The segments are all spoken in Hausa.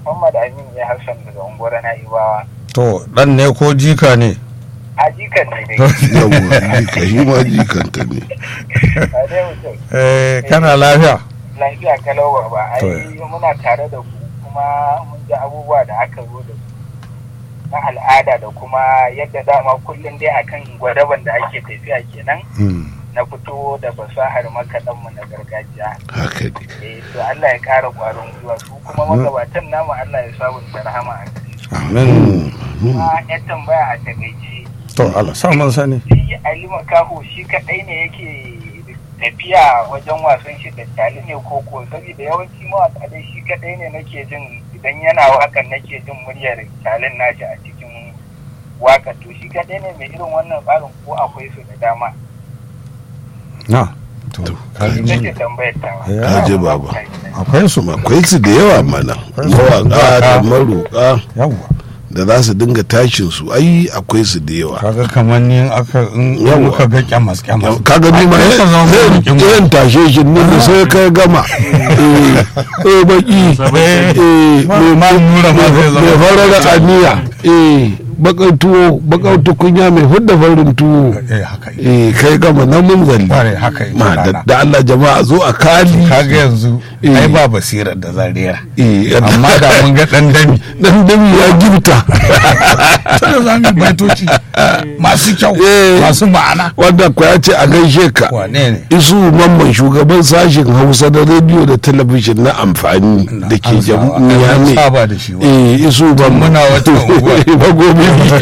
Muhammad Amin ya Hassan daga unguwar Na'ibawa. to dan ne ko jika ne A jikan ne dai. yawwa jika shi ma jikanta ne A dai mutum. eh kana lafiya Lafiya kalau ba ai To. muna tare da ku kuma mun ji abubuwa da aka zo da su na al'ada da kuma yadda dama kullum dai akan gwadaban da ake tafiya kenan Hmm. na fito da fasahar makaɗanmu na gargajiya. haka ne Eh, to Allah ya ƙara ƙwarin gwiwa su kuma magabatan namu Allah ya sabunta rahama a gare su. amin Kuma ya tambaya a takaice to Allah sa mun sani shi Ali Makaho shi kaɗai ne yake tafiya wajen wasan shi da tali ne ko ko saboda yawanci mawaƙa dai shi kaɗai ne nake jin idan yana waƙan nake jin muryar talin nashi a cikin waƙa to shi kaɗai ne mai irin wannan tsarin ko akwai su da dama. na to kaji Ita ce ne. tambayar tawa. Eh, Kaje baba. akwai su akwai su da yawa mana mawaƙa da maroƙa yawwa da za su dinga tashin su ai akwai su da yawa kaga kamar ni in aka in Yawwa. muka ga kyamas kyamas kaga ni ma Ai, ka zama bikin mu. yan tashe shi ne da sai ka gama eh eh baki eh ma mai ma nura ma zai mai zama farar aniya eh bakan tuwo bakan tukunya mai fudda farin tuwo eh haka yi eh kai gama na mun zalli bare haka yi ma da rana. da Allah jama'a zo a kali kaga yanzu Eh. ai ba basirar da zariya eh amma da mun ga dan dami dan dami ya gifta sai za mu baitoci masu kyau Eh. masu ma'ana wanda ku ya ce a gaishe ka wane ne isu mamman shugaban sashen hausa da rediyo da talabijin na amfani da ke An saba- jamhuriya an ne saba da shi wa eh isu mamman muna wata unguwa. magobi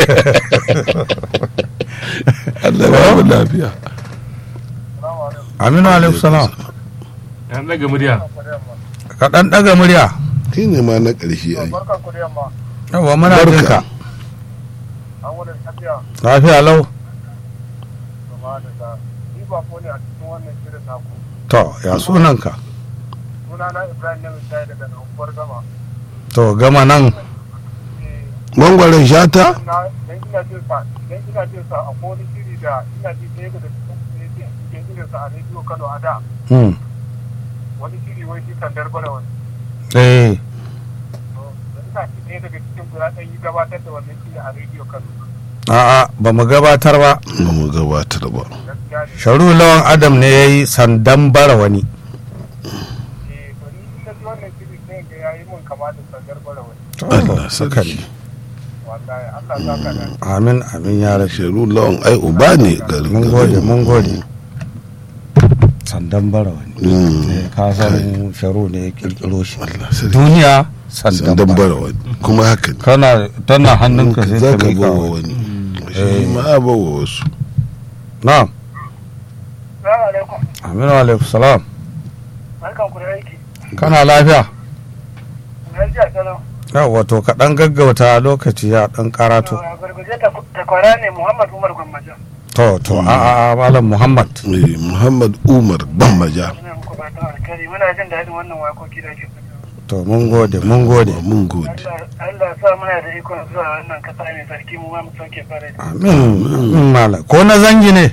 Allah ya ba mu lafiya aminu alaikum salam Yan daga murya. ka dan daga murya shi ne ma na ƙarshe ai Barkan ku da yamma. yawa muna jin ka An wani tafiya. lafiya lau gaba da ta ni ba ko ne a cikin wannan shirin naku to ya sunan ka suna na ibrahim na misali daga unguwar gama to gama nan mangwaron shata na dan ina jin sa dan ina jin sa a wani shiri da ina ji ɗaya daga cikin ku ne ke cikin irin sa a rediyo kano a da hmm. wani shiri wai shi kan darbara wani eh to da ina ji ɗaya daga cikin ku ya ɗan yi gabatar da wannan shiri a rediyo kano a'a ba mu gabatar ba ba mu gabatar ba gaskiya ne sharu lawan adam ne ya yi sandan bara wani eh to ni ina ji wannan shiri sai ga yayi mun kama da kan darbara wani Allah haka sarki ne wallahi Allah za ka da amin amin ya rashi sharu lawan ai uba ne garin mun gode mun gode sandan bara wani Mm. Eh, ka san sharu ne ya kirkiro shi Allah sarki duniya sandan sandan bara bara wani kuma haka ne kana tana hannunka sai za ka ka mika bawa wa wani shi ma a bawa wasu na'am Assalamu alaikum aminu alaikum salam barkan ku da aiki kana lafiya lafiya kalau yawa to ka dan gaggauta lokaci ya dan karato gurguje ta kwara ne Muhammad Umar Gwammaja to to a a a malam muhammad Eh, muhammad umar bambaja ina muku fatan alkhairi muna jin daɗin wannan wakoki da ake fitowa to mun gode mun gode mun gode Allah Allah sa muna da ikon zuwa wannan kasa mai sarki mu ma mu sauke fara da amin amin malam ko na zangi ne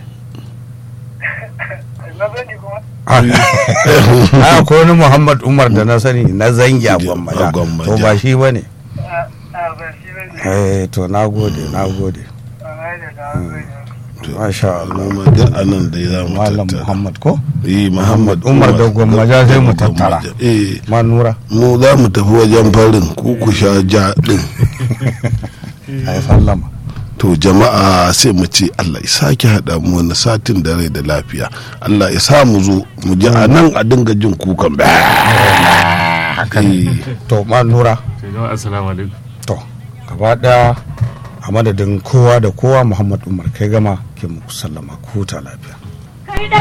na zani kuma a ko wani muhammad umar da na sani na zangi a gwammaja A Gwammaja. to ba shi ba ne a a ba shi bane eh to na gode na gode a na da da zai masha Allah amma duk anan da za mu malam tattara muhammad ko eh muhammad Umar da Gwammaja sai mu tattara. Gwammaja. eh manura mu za mu tafi wajen farin ku ku sha ja din ai sallama to jama'a sai mu ce Allah ya sake haɗa mu wani satin da rai da lafiya Allah ya sa mu zo mu ji a nan a dinga jin kukan ba haka ne to manura Sai jama'a assalamu alaikum. to gaba daya a madadin kowa da kowa muhammad umar kai gama ke muku sallama ku huta lafiya